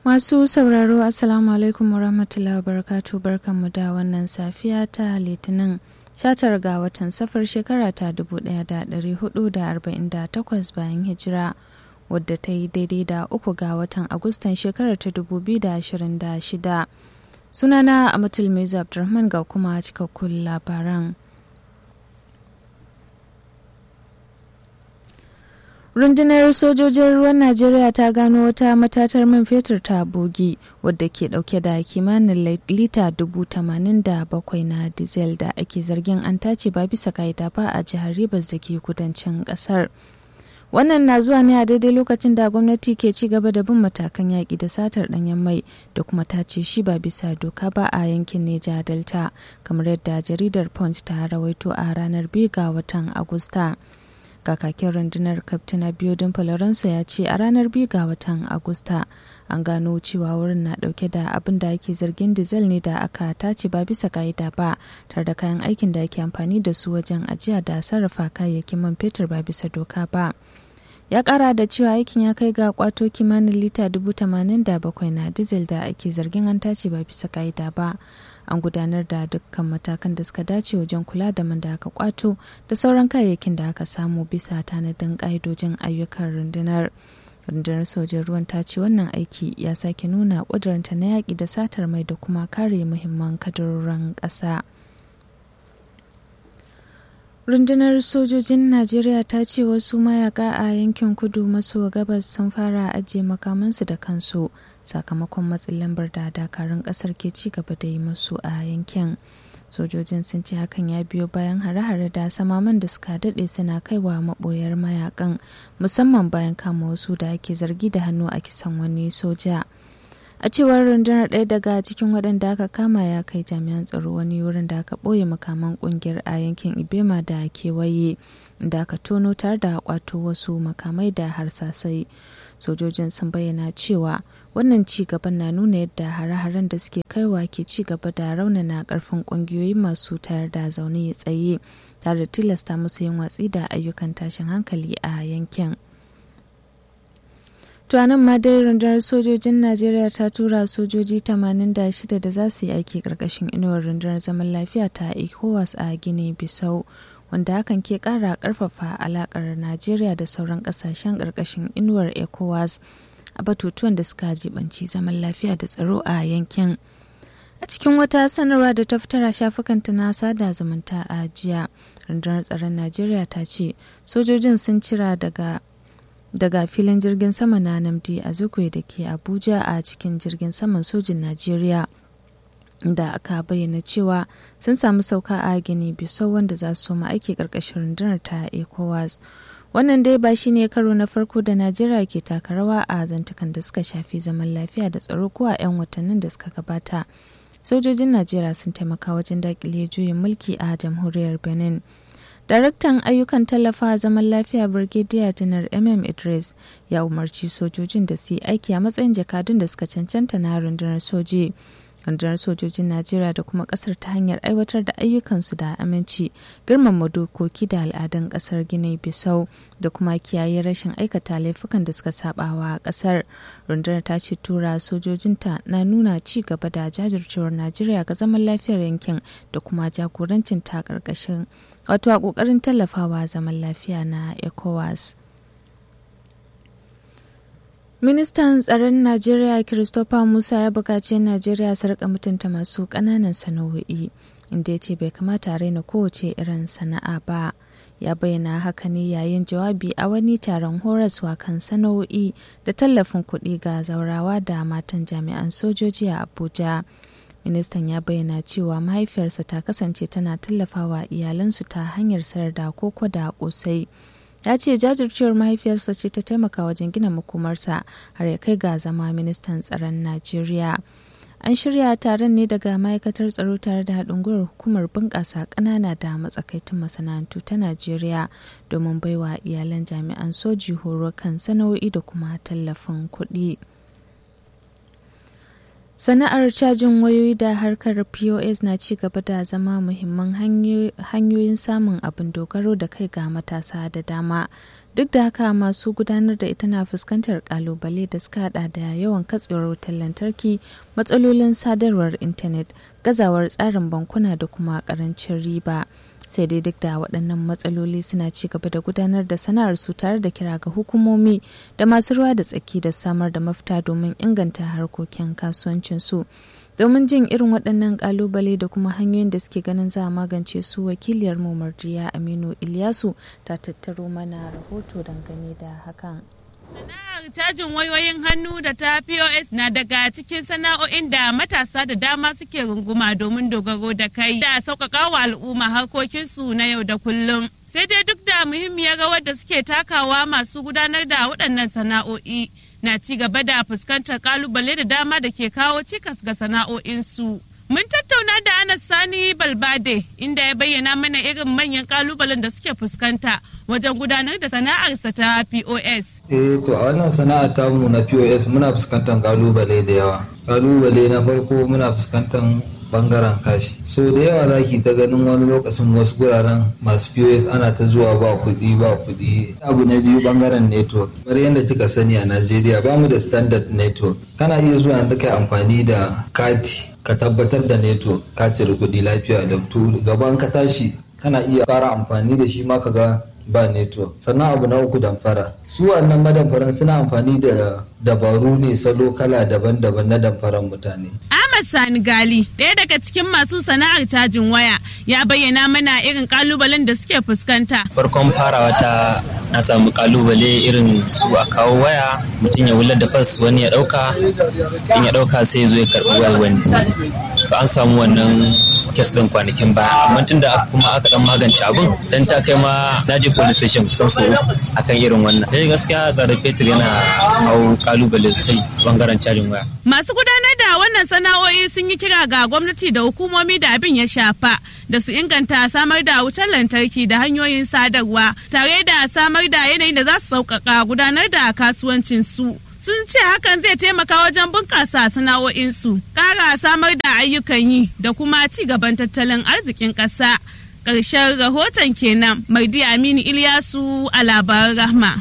Masu sauraro Assalamu alaikum warahmatullahi wabarakatuh barkanmu da wannan safiya ta Litinin 19 ga watan safar shekara ta 1448 bayan hijira wadda ta yi daidai da uku ga watan Agustan shekarar ta 2026. Sunana Amatul Meza Abdulrahman ga kuma cikakkun labaran. rundunar sojojin ruwan najeriya ta gano wata matatar man fetur ta bogi wadda ke dauke da kimanin lita dubu tamanin da bakwai na diesel da ake zargin an tace ba bisa ka'ida ba a jihar rivers da ke kudancin kasar wannan na zuwa ne a daidai lokacin da gwamnati ke ci gaba da bin matakan yaƙi da satar ɗanyen mai da kuma tace shi ba bisa doka ba a yankin neja delta kamar yadda jaridar punch ta rawaito a ranar biyu ga watan agusta kakakin rundunar kaftina biodin falorenso ya ce a ranar biyu ga watan agusta an gano cewa wurin na dauke da abin da ake zargin diesel ne da aka tace ba bisa ka'ida ba tare da kayan aikin da ake amfani da su wajen ajiya da sarrafa kayayyakin man fetur ba bisa doka ba ya kara da cewa aikin ya kai ga kwato kimanin lita dubu tamanin da bakwai na diesel da ake zargin an tace ba bisa ka'ida ba an gudanar da dukkan matakan da suka dace wajen kula da man da aka kwato da sauran kayayyakin da aka samu bisa tanadin ƙa'idojin ayyukan rundunar rundunar sojin ruwan ta ce wannan aiki ya sake nuna ƙuduranta na yaƙi da satar mai da kuma kare muhimman kadarorin ƙasa rundunar sojojin najeriya ta ce wasu mayaka a yankin kudu maso gabas sun fara ajiye makamansu da kansu sakamakon matsin lambar da dakarun kasar ke ci gaba da yi musu a yankin sojojin sun ce hakan ya biyo bayan hare-hare da samaman da suka daɗe suna kaiwa maɓoyar mayakan musamman bayan kama wasu da ake zargi da hannu a kisan wani soja a cewar rundunar ɗaya daga cikin waɗanda aka kama ya kai jami'an tsaro wani wurin da aka ɓoye makaman ƙungiyar a yankin ibema da kewaye da aka tono tare da kwato wasu makamai da harsasai sojojin sun bayyana cewa wannan ci gaban na nuna yadda hare-haren da suke kaiwa ke ci gaba da raunana karfin kungiyoyi masu tayar da zaune tsaye tare da tilasta musu yin watsi da ayyukan tashin hankali a yankin tuwanin ma dai rundunar sojojin najeriya ta tura sojoji 86 da za su yi aiki karkashin inuwar rundunar zaman lafiya ta ecowas a gini bisau wanda hakan ke kara karfafa alakar najeriya da sauran kasashen karkashin inuwar ecowas a batutuwan da suka jibanci zaman lafiya da tsaro a yankin a cikin wata sanarwa da ta fitar a shafukanta na sada zumunta a jiya rundunar tsaron najeriya ta ce sojojin sun cira daga daga filin jirgin sama na namdi a zukwe da ke abuja a cikin jirgin saman sojin najeriya da aka bayyana cewa sun samu sauka a gini bisau wanda za su soma aiki karkashin rundunar ta ecowas wannan dai ba shi ne karo na farko da najeriya ke taka rawa a zantukan da suka shafi zaman lafiya da tsaro ko a 'yan watannin da suka gabata sojojin najeriya sun taimaka wajen dakile juyin mulki a jamhuriyar benin daraktan ayyukan tallafa zaman lafiya brigadier janar mm idris ya umarci sojojin da su yi aiki a matsayin jakadun da suka cancanta na rundunar soji rundunar sojojin najeriya da kuma kasar ta hanyar aiwatar da ayyukansu da aminci girmama dokoki da al'adun kasar gini bisau da kuma kiyaye rashin aikata laifukan da suka sabawa kasar rundunar ta ce tura sojojinta na nuna ci gaba da jajircewar najeriya ga zaman lafiyar yankin da kuma jagorancin ta karkashin wato a kokarin tallafawa zaman lafiya na ecowas Ministan tsaron Najeriya Christopher Musa ya buƙaci Najeriya su rika mutunta masu ƙananan sana'o'i inda ya ce bai kamata a raina kowace irin sana'a ba. Ya bayyana haka ne yayin jawabi a wani taron horaswa kan sana'o'i da tallafin kuɗi ga zaurawa da matan jami'an sojoji a Abuja. Ministan ya bayyana cewa mahaifiyarsa ta kasance tana tallafawa iyalansu ta hanyar sayar da koko da ƙosai. ya ce jajircewar mahaifiyarsa ce ta taimaka wajen gina makomarsa har ya kai ga zama ministan tsaron najeriya an shirya taron ne daga ma'aikatar tsaro tare da haɗin gwiwar hukumar bunƙasa ƙanana da matsakaitun masana'antu ta najeriya domin baiwa iyalan jami'an soji horo kan sana'o'i da kuma tallafin kuɗi. Sana'ar cajin wayoyi da harkar POS na ci gaba da zama muhimman hanyoyin samun abin dogaro da kai ga matasa da dama duk da haka masu gudanar da ita na fuskantar kalubale da suka hada da yawan katsewar wutar lantarki matsalolin sadarwar intanet gazawar tsarin bankuna da kuma karancin riba sai dai duk da waɗannan matsaloli suna ci gaba da gudanar da sana'ar su tare da kira ga hukumomi da masu ruwa da tsaki da samar da mafita domin inganta harkokin kasuwancin su domin jin irin waɗannan ƙalubale da kuma hanyoyin da suke ganin za a magance su wakiliyar mu marjiya aminu ilyasu ta tattaro mana rahoto dangane da hakan Sana'ar cajin wayoyin hannu da ta POS na daga cikin sana'o'in da matasa da dama suke runguma domin dogaro da kai da sauƙaƙa wa al'umma harkokinsu na yau da kullum. Sai dai duk da muhimmiyar rawar da suke takawa masu gudanar da waɗannan sana'o'i na ci gaba da fuskantar ƙalubale da dama da ke kawo cikas ga sana'o'insu. Mun tattauna da Anas Sani Balbade inda ya bayyana mana irin manyan kalubalen da suke fuskanta wajen gudanar da sana'arsa ta POS. Eh to a wannan sana'a tamu na POS muna fuskantar kalubale da yawa. Kalubale na farko muna fuskantar bangaren kashi. So da yawa za ki ta ganin wani lokacin wasu guraren masu POS ana ta zuwa ba kuɗi ba kuɗi. Abu na biyu bangaren network. Kamar yadda kika sani a Najeriya ba mu da standard network. Kana iya zuwa yanzu kai amfani da kati ka tabbatar da network ka cire kuɗi lafiya da gaban ka tashi kana iya ƙara amfani da shi ma ka ga ba network sannan abu na uku damfara su wannan madamfaran suna amfani da dabaru ne salo kala daban-daban na damfaran mutane Ahmad Sani Gali ɗaya daga cikin masu sana'ar cajin waya ya bayyana mana irin kalubalen da suke fuskanta farkon farawa ta na samu kalubale irin su a kawo waya mutum ya wular da fas wani ya ɗauka in ya ɗauka sai ya zo ya karɓi wayar wani to an samu wannan kes din kwanakin baya amma tun da kuma aka dan magance abun dan ta kai ma na je police station kusan so akan irin wannan dai gaskiya tsarin fetur yana hau kalubale sosai bangaren cajin waya masu gudanar da wannan sana'o'i sun yi kira ga gwamnati da hukumomi da abin ya shafa da su inganta samar da wutar lantarki da hanyoyin sadarwa tare da samar da yanayin da za su sauƙaƙa gudanar da kasuwancin su sun ce hakan zai taimaka wajen bunƙasa sana'o'insu ƙara samar da ayyukan yi da kuma ci gaban tattalin arzikin ƙasa ƙarshen rahoton kenan maidi aminu ilyasu a labaran rahma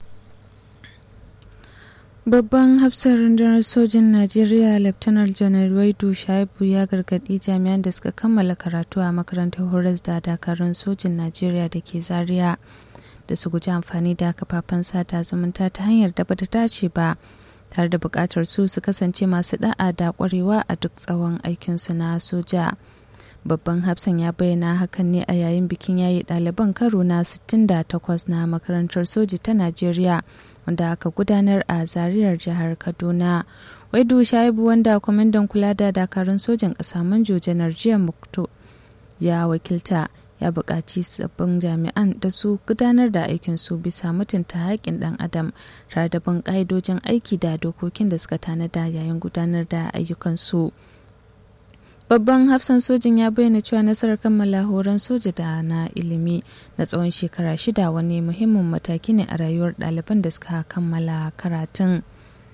Babban hafsar rundunar sojin Najeriya Laftanar Janar Waidu Shaibu ya gargaɗi jami'an da suka kammala karatu a makarantar horas da dakarun sojin Najeriya da ke Zaria da su guji amfani da kafafen sada zumunta ta hanyar da bata dace ba tare da buƙatar su su kasance masu da'a da ƙwarewa a duk tsawon aikinsu na soja. Babban hafsan ya bayyana hakan ne a yayin bikin yayi ɗaliban karo na 68 na makarantar soji ta Najeriya. wanda aka gudanar a zariyar jihar kaduna waidu shaibu wanda kwamandan kula da dakarun sojin ƙasa manjo janar jiya mukto ya wakilta ya buƙaci sabbin jami'an da su gudanar da aikin su bisa mutunta haƙƙin ɗan adam tare da bin ƙa'idojin aiki da dokokin da suka tanada yayin gudanar da ayyukan su. Babban hafsan sojin ya bayyana cewa nasarar kammala horon soja da na ilimi na tsawon shekara shida wani muhimmin mataki ne a rayuwar ɗaliban da suka kammala karatun.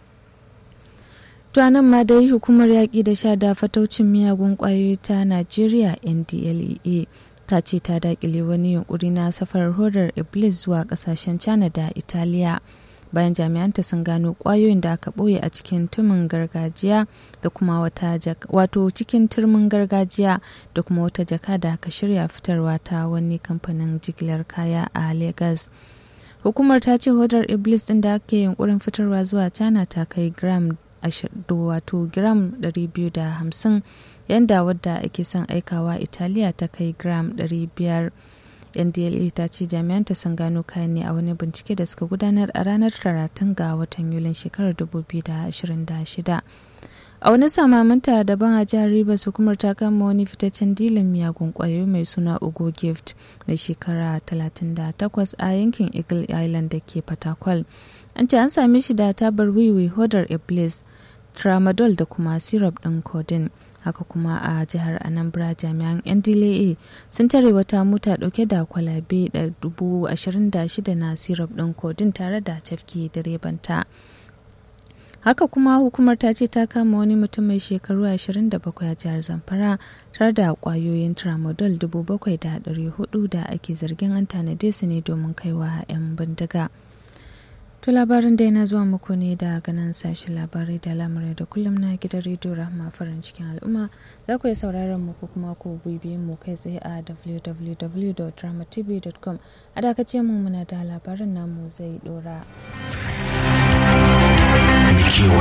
nan ma dai hukumar yaƙi da sha da fataucin miyagun ƙwayoyi ta Najeriya NDLEA ta ce ta daƙile wani yunkuri na safarar hodar Iblis zuwa ƙasashen China da Italiya. bayan jami'anta sun gano kwayoyin da aka ɓoye a cikin tumin gargajiya da kuma wata wato cikin turmin gargajiya da kuma wata jaka da aka shirya fitarwa ta wani kamfanin jigilar kaya a Legas. Hukumar ta ce hodar Iblis ɗin da ake yunkurin fitarwa zuwa China ta kai gram wato gram 250 yanda wadda ake son aikawa Italiya ta kai gram 500. ndla ta ce jami'anta sun gano kayan ne a wani bincike da suka gudanar a ranar talatin ga watan yulin shekarar 2026 a wani samaminta daban a jihar rivers hukumar ta kama wani fitaccen dilin miyagun kwayoyi mai suna ugo gift da shekara 38 a yankin eagle island da ke fatakwal an ce an same shi da tabar wiwi hodar iblis tramadol da kuma syrup ɗin codeine haka kuma a jihar anambra jami'an ndla sun tare wata mota dauke da kwalabe da dubu ashirin da shida na syrup din kodin tare da tafki direbanta haka kuma hukumar ta ce ta kama wani mutum mai shekaru 27 a jihar zamfara tare da kwayoyin tramadol 7,400 da ake zargin an tanade su ne domin kaiwa 'yan bindiga to labarin da yana zuwa muku ne da ganin sashen labarai da lamarai da kullum na gidan rediyo rahama farin cikin al'umma za ku yi sauraron mu ko kuma ku bibiye mu kai tsaye a www.dramatv.com a dakace mu muna da labarin namu zai dora. kewa